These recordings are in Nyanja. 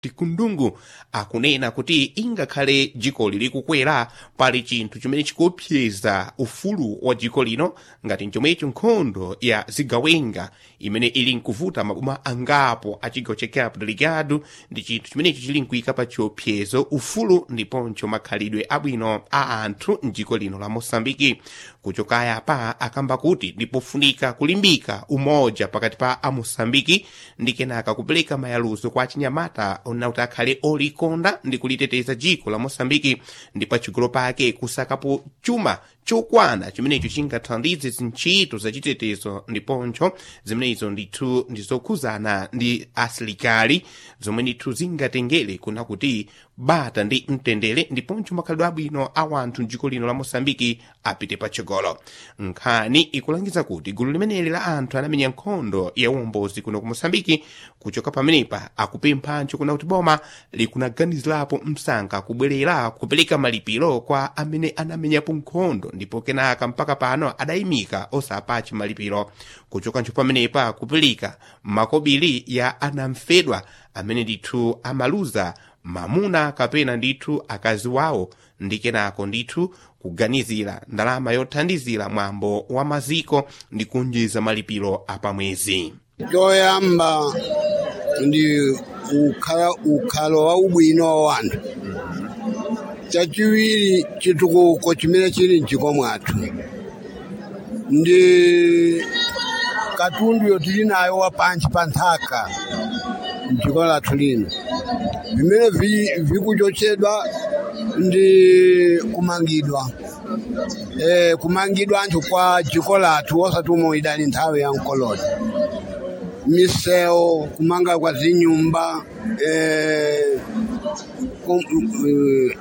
tikundungu akunena kuti ingakhale dziko lili kukwera pali chinthu chimene chikuopseza ufulu wa dziko lino ngati chomwecho nkhondo ya zigawenga imene ili nkuvuta maboma angapo a chigawo cha cabo delgado ndi chinthu chimenecho chili nkuyika pa chiopsezo ufulu ndiponso makhalidwe abwino a anthu mdziko lino la mosambiki kuchokaya pa akamba kuti ndipofunika kulimbika umoja pakati pa amosambiki ndi kenaka kupereka mayaluzo kwa achinyamata ona kuti akhale olikonda ndi kuliteteza dziko la mosambiki ndi pachigolo pake kusakapo chuma chokwana chimenecho chingathandize zintchito zachitetezo ndiponso zimenezo ndithu ndizokhuzana ndi asilikali zomwe ndithu zingatengere kuna kuti bata ndi mtendere ndiponso makhalidwe abwino a wanthu mdziko lino la mosambiki apite patsogolo nkhani ikulangiza kuti gulu limeneli la anthu anamenya nkhondo ya uwombozi kuno ku mosambiki kuchoka pamenepa akupemphanso kuna kuti boma likunaganizirapo msankha kubwerera kupereka malipiro kwa amene anamenyapo nkhondo ndipo kenaka mpaka pano adayimika osapachi malipiro kuchokanso pamenepa kupereka makobiri ya anamfedwa amene ndithu amaluza mamuna kapena ndithu akazi wawo ndi kenako ndithu kuganizira ndalama yothandizira mwambo wa maziko ndi kunjiza malipiro apamwezi choyamba ndi ukhala ukhalo wa ubwino wa wanthu chachiwiri chitukuko chimene chili mdziko mwathu ndi katundu yotili nayo wapanchi pa nthaka mdziko lathu lino vimene vikuchotsedwa ndi kumangidwa eh, kumangidwa anthu kwa dziko lathu osati umwe idali nthawi ya mkoloni misewu kumanga kwa zinyumba eh, kum, eh,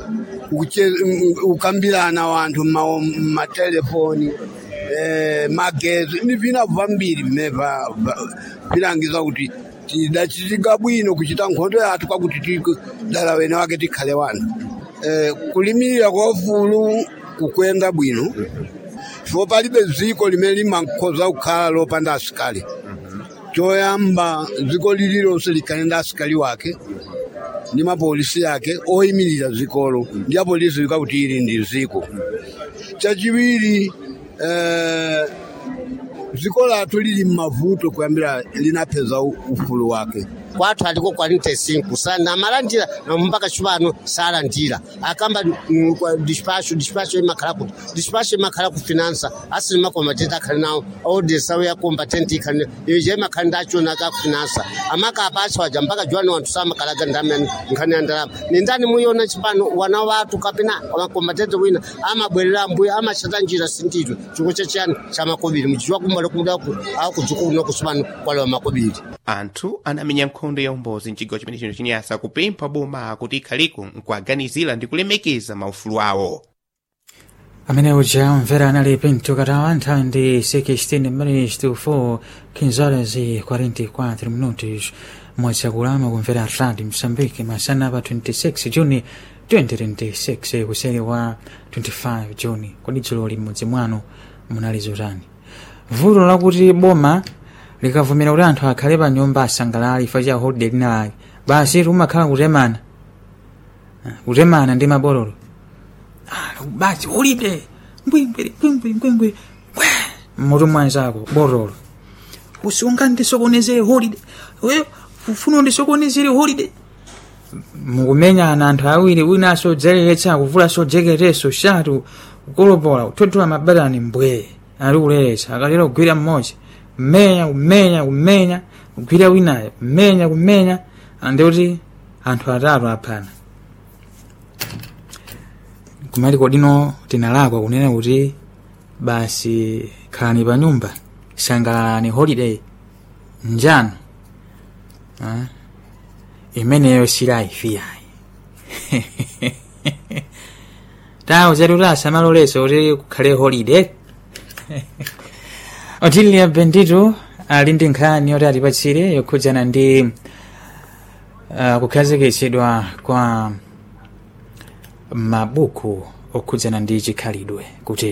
ukambirana wanthu mmatelefoni eh, magezi ndi vina vambiri vimene vilangiza kuti tidachitika bwino kuchita nkhondo yathu kwakuti dala wene wake tikhale wanu eh, kulimirira kwa ufulu kukwenda bwino chifukwa palibe dziko limene limakhoza kukhala lopanda asikali choyamba dziko lililonse likhale ndi asikali wake ndi mapolisi yake oyimirira dzikolo ndi apolisi kuti ili ndi dziko chachiwiri eh, dziko lathu lili mmavuto kuyambira linapeza ufulu wake kwathu aliko 45 sana amalandira mpaka chipano salandira akamba dispatcho dispatcho imakhala kuti dispatcho imakhala ku finansa asili makomatenti akhali nawo odesa ya combatant ikhali ije imakhala ndachona ka ku finansa amaka apacha waja mpaka juwani wanthu samakalaga ndamani nkhani ya ndalama ni ndani muyona chipano wana wathu kapena makombatenti wina amabwerera mbuya amachata njira sinditwe chiko chachiyani cha makobiri muchichwa kumbali kudaku akudziko kuno kusipano kwalewa makobiri anthu anamenya nkhondo ya umbozi mchigawo chimene chino chinyasa kupempha boma kuti ikhaliko nkuaganizira ndi kulemekeza maufulu awo amene uja mvera anali pinto katawa nthawi ndi 16 minutes to 4 15 horas e 44 minutos mwezi akulama kumvera atlandi msambiki masana pa 26 juni 2026 kuseri wa 25 juni kodi dzulo limodzi mwanu munali zotani vuto lakuti boma likavumira kuti anthu akhale pa nyumba asangalali ifa cha holiday linalake basi umakhala kutemana kutemana ndi mabololo basi ulibe mbwimbwiri mbwimbwiri mbwimbwiri mutu mwanzako bololo usunga ndisokonezere holiday we ufuna ndisokonezere holiday mukumenyana anthu awiri wina asodzereretsa kuvula sojeketeso shatu kukolopola kuthotola mabatani mbwee ali kuleretsa akalera kugwira mmodzi kumenya kumenya kumenya kugwira winayo kumenya kumenya andikuti anthu atatu aphana kumali kodino tinalakwa kunena kuti basi khalani pa nyumba sangalalani holiday njano ah? imeneyo silaifiyayi tawo zetu asamaloleso kuti kukhale holiday otilia bendito ali ndi nkhani yoti atipatsire yokhudzana ndi uh, kukhazikitsidwa kwa mabuku okhudzana ndi chikhalidwe kutete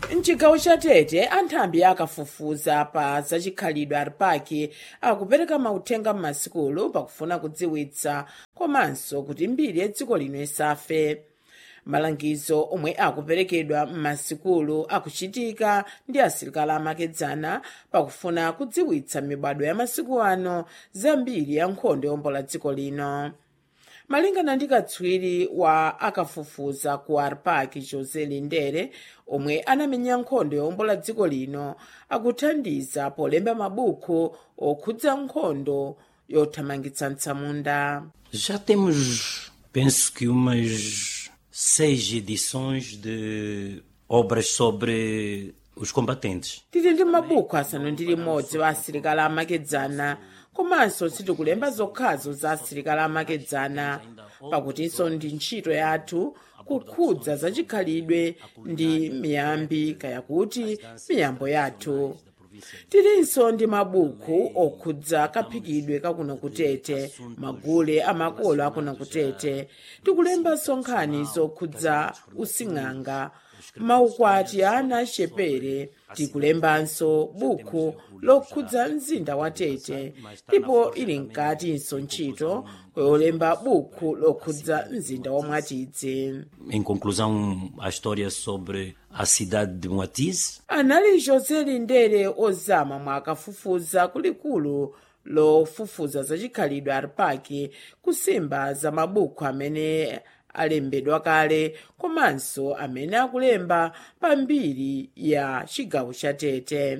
mchigawo cha tete anthambi akafufuza pa zachikhalidwe ali pake akupereka mauthenga m'masikulu pakufuna kudziwitsa komanso kuti mbiri ya dziko lino isafe malangizo omwe akuperekedwa m'masikulu akuchitika ndi asilikali amakedzana pakufuna kudziwitsa mibadwo ya masiku ano za mbiri ya nkhondo yombola dziko lino malingana ndi katswiri wa akafufuza ku arpak jose lindere omwe anamenya nkhondo yombola dziko lino akuthandiza polemba mabuku okhudza nkhondo yothamangitsa mtsamunda Já temos, penso que umas seis edições de obras sobre os combatentes. tili ndi mabuku asanu ndi limodzi wa asilikali amakedzana komanso sitikulemba zokhazo za asilikali amakedzana pakutinso ndi ntchito yathu kukhudza zachikhalidwe ndi miyambi kaya kuti miyambo yathu tilinso ndi mabuku okhudza kaphikidwe kakuno kutete magule amakolo akuno kutete tikulembanso nkhani zokhudza using'anga maukwati a ana achepere tikulembanso buku lokhudza mzinda wa tete ndipo ili mkatinso ntchito yolemba buku lokhudza mzinda wa mwatidzi Em conclusão, a história sobre a cidade de Moatize, anali jose lindere ozama mwakafufuza kulikulu lofufuza zachikhalidwe aripaki kusimba za mabuku amene alembedwa kale komanso amene akulemba pambiri ya chigawo cha tete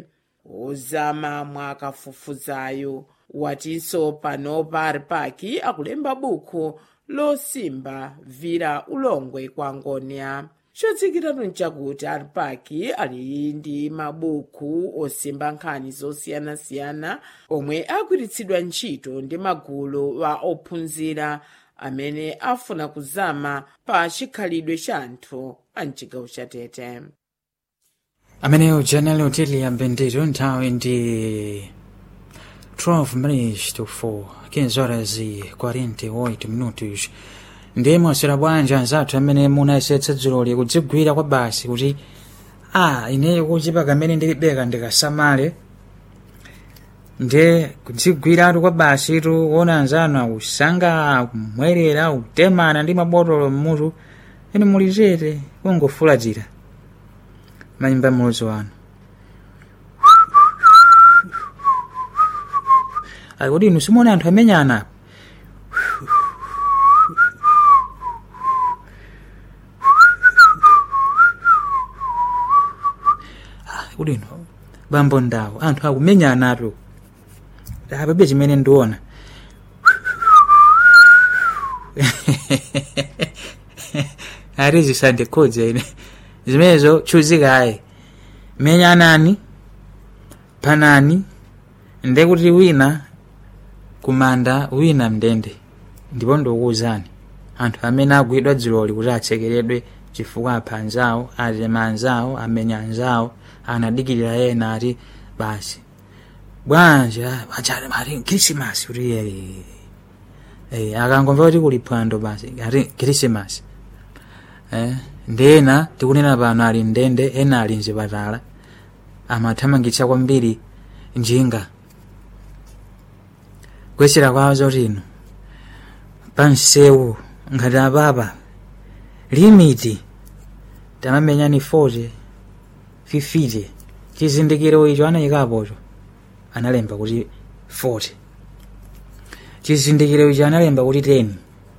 ozama mwakafufuzayo watinso panopa aripaki akulemba buku losimba vira ulongwe kwa ngonia chodziwikiratu nchakuti aripaki ali ndi mabuku osimba nkhani zosiyanasiyana omwe agwiritsidwa ntchito ndi magulu wa ophunzira amene afuna kuzama pa chikhalidwe cha anthu a mchigawo cha tete ameneyo janali hoteli ya bendito nthawi ndi 12 minutes to 4 15 horas e 48 minutos ndiye mwaswera bwanji anzathu amene munayesetsa dzuloli kudzigwira kwa basi kuti a ineyo kuchipa kamene ndilibeka ndikasamale nde kudzigwiratu kwa basi tu kuona anzanu akusanga kumwerera kutemana ndi mabotolo mmutu ene muli chete kungofulazira manyumba mulodzi wanu ali kuti inu simuona anthu amenyana apa kuti inu bambo ndawo anthu akumenyanapo apabe chimene ndiona ati zisandikhudza ine zimenezo chuzikayi menyanani panani nde kuti wina kumanda wina mndende ndipo ndikuwuzani anthu amene agwidwa dziloli kuti atsekeredwe chifukwa apha anzawo atema anzawo amenya anzawo anadikirira ena ati basi bwanji achati ati krisimasi kuti eh, eh, akangomva kuti kuli phwando basi ati krisimasi eh, ndena tikunena pano ali ndende ena ali mzipatala amathamangitsa kwambiri njinga kuyesera kwawo zoti ino pansewu ngati apapa limiti tamamenyani 40 50 chizindikiro icho anayikapocho analemba kuti 40 chizindikiro icho analemba kuti 10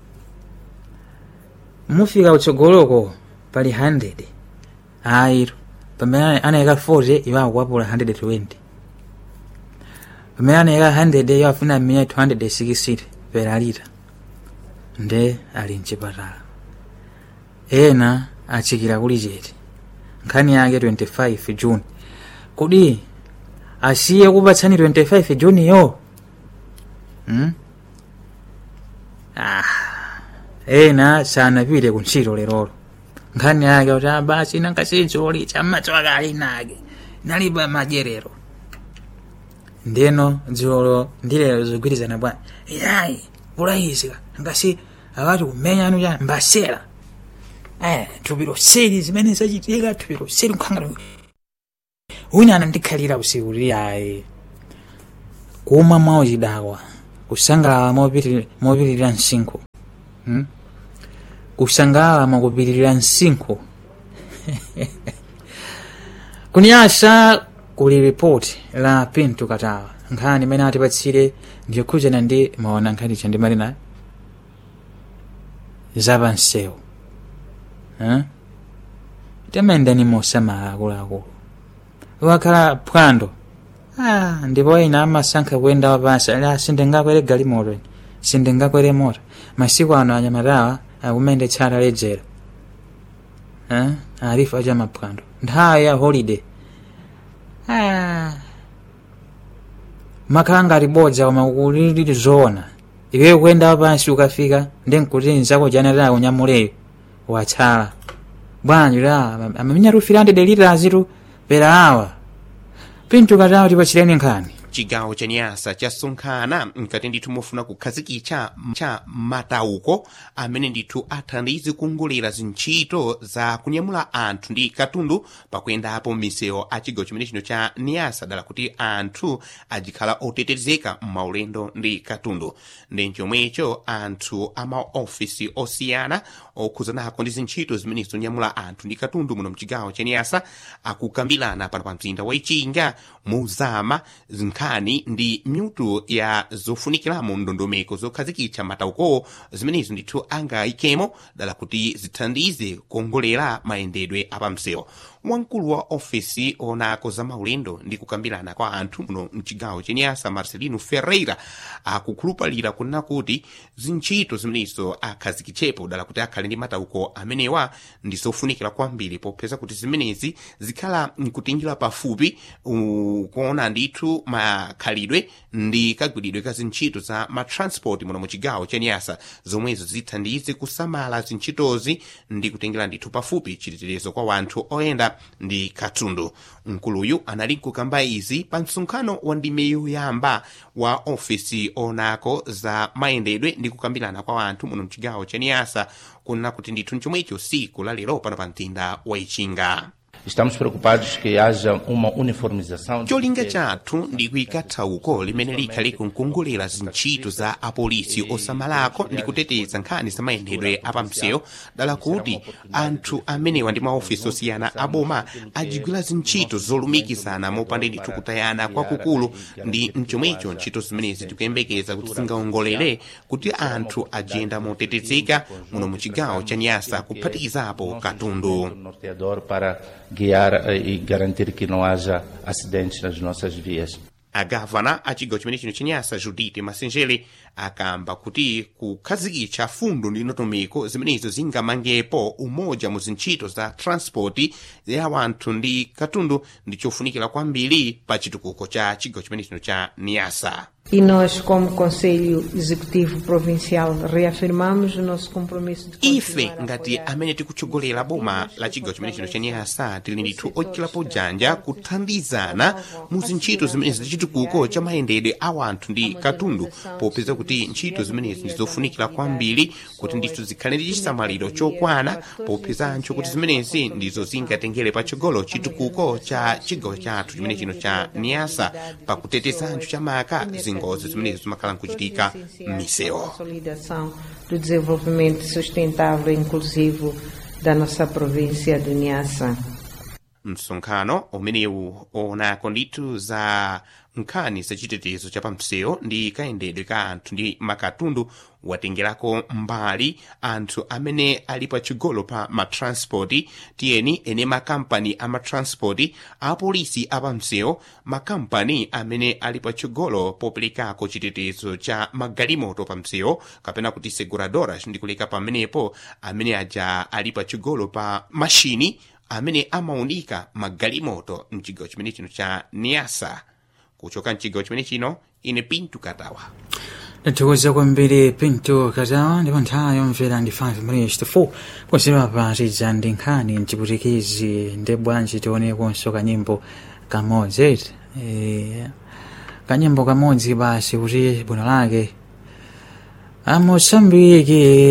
mufika utsogoloko pali 100 ayiro pamene anayika 40 iwo akukwapula 120 pamene anayika 100 iwo afuna mmenya 260 peralita nde ali mchipatala ena atsikira kuli chete nkhani yake 25 june kodi asiye kupatsani 25 juni yo hmm? ah. ena sanapite kuntchito lerolo nkhani yake kuti abasi nankasinzoli chammatswaka ali nake nalipa madyerero ndeno dziolo ndilero zigwirizana bwana yayi kulayizika ngasi akati kumenya anu cha mbasera eh tupiro seri zimene zachitika tupiro seri nkhangala wina anandikhalira usiku uli ayi kumwa mwawo chidakwa kusangalala mopitiri- mopitirira msinkhu hmm? kusangalala mwakupitirira msinkhu kuniyasa kuli ripoti la pinto katawa nkhani imene atipatsire ndikhudzana ndi maona nkhani chandimali nayo zapansewu eh? temendani mosamala akuluakulu wakhala phwando ah, ndipo ina amasankha kuyenda wapansi ali sindingakwere galimoto ine sindingakwere moto masiku ano anyamatawa akumendetsa ledzera eh? alifu acha maphwando nthawi ya holiday ah. makhala ngati bodza koma kulili zoona iweyo kuyenda wapansi ukafika ndi nkuti nzako janataya kunyamuleyo watsala bwanji la amaminya tufirande delitazitu pera awa pinto katawa tipachireni nkhani chigawo cha nyasa chasonkhana mkati ndithu mofuna kukhazikitsa cha matauko amene ndithu athandize kuongolera zintchito za kunyamula anthu ndi katundu pakuyendapo m'misewu a chigawo chimene chino cha nyasa dala kuti anthu ajikhala otetezeka m'maulendo ndi katundu ndi chomwecho anthu a maofisi osiyana okhuzanako ndi zintchito zimene zonyamula anthu ndi katundu muno mchigawo cha nyasa akukambirana pano pa mzinda wa ichinga muzama nkhani ndi myutu ya zofunikiramo ndondomeko zokhazikitsa matauko zimenezo ndithu angayikemo dala kuti zithandize kuongolera mayendedwe apamsewu wamkulu wa ofisi onako za maulendo ndi kukambirana kwa anthu muno mchigawo chenyasa marcelino ferreira akukhulupalira kunena kuti zintchito zimenezo akhazikitsepo dala kuti akhale ndi matauko amenewa ndi zofunikira kwambiri popeza kuti zimenezi zikhala nkutinjira pafupi uh, kuona ndithu makhalidwe ndi kagwiridwe ka zintchito za matransport muno muchigawo chenyasa zomwezo zithandize kusamala zintchitozi ndi kutengera ndithu pafupi chiteterezo kwa wanthu oyenda ndi katundu mkuluyu anali nkukamba izi pa msonkhano wa ndime yoyamba wa ofisi onako za mayendedwe ndi kukambirana kwa wanthu muno mchigawo chenyasa kunena kuti ndithu nchomwecho siku la lero pano pa mtinda wa ichinga Estamos preocupados que haja uma uniformização. de cholinga critérios. chathu ndi kuyika thauko limene likhale kunkongolera zintchito za apolisi osamalako ndi kuteteza nkhani za mayendedwe apamsewu dala kuti anthu amenewa ndi maofisi osiyana aboma ajigwira zintchito zolumikizana mopanda ndithu kutayana kwakukulu ndi mchomwecho ntchito zimenezi tikuyembekeza kuti zingaongolere kuti anthu ajenda motetezeka muno mu chigawo cha nyasa kuphatikizapo katundu norteador para guiar eh, e garantir que não haja acidentes nas nossas vias. agavana a chigawo chimene chino chenyasa judite masenjere akamba kuti kukhazikitsa fundo ndi ndondomeko zimenezo zingamangepo umoja mu zintchito za transport ya wanthu ndi katundu ndi chofunikira kwambiri pa chitukuko cha chigawo chimene chino cha niyasa E nós, como Conselho Executivo Provincial, reafirmamos o nosso compromisso de ife continuar a ngati apoiar amene tikutsogolera boma la chigawo chimene chino cha nyasa tili ndithu ochitapo janja kuthandizana mu zintchito zimenezi za chitukuko cha mayendedwe a wanthu ndi katundu popeza kuti ntchito zimenezi ndi zofunikira kwambiri kuti ndithu zikhale ndi chisamaliro chokwana popezancho kuti zimenezi ndizo zingatengere patsogolo chitukuko cha chigawo chathu chimene chino cha niyasa pakutetezancho chamaka zingozi zimenezi zimakhala nkuchitika m'misewu consolidação do desenvolvimento sustentável e inclusivo da nossa província do Niassa. msonkhano umenewu onako ndithu za nkhani zachitetezo cha pamsewu ndi kayendedwe ka anthu ndi makatundu watengerako mbali anthu amene ali pachigolo pa matranspoti tiyeni ene makampani a matranspoti apolisi apamsewu makampani amene ali pachigolo poperekako chitetezo cha magalimoto pamsewu kapena kuti seguradoras ndikuleka pamenepo amene aja ali pachigolo pa mashini amene amaunika magalimoto mchigawo chimene chino cha niasa kuchoka mchigawo chimene chino ine pintu katawa tathokoza kwambiri pinto katawa ndipo nthawi yomvera ndi 5 minutes to 4 posera patidza ndi nkhani mchiputikizi ndi bwanji tionekonso kanyimbo kamodzi eti Eh, kanyimbo kamodzi basi kuti bwino lake amosambiki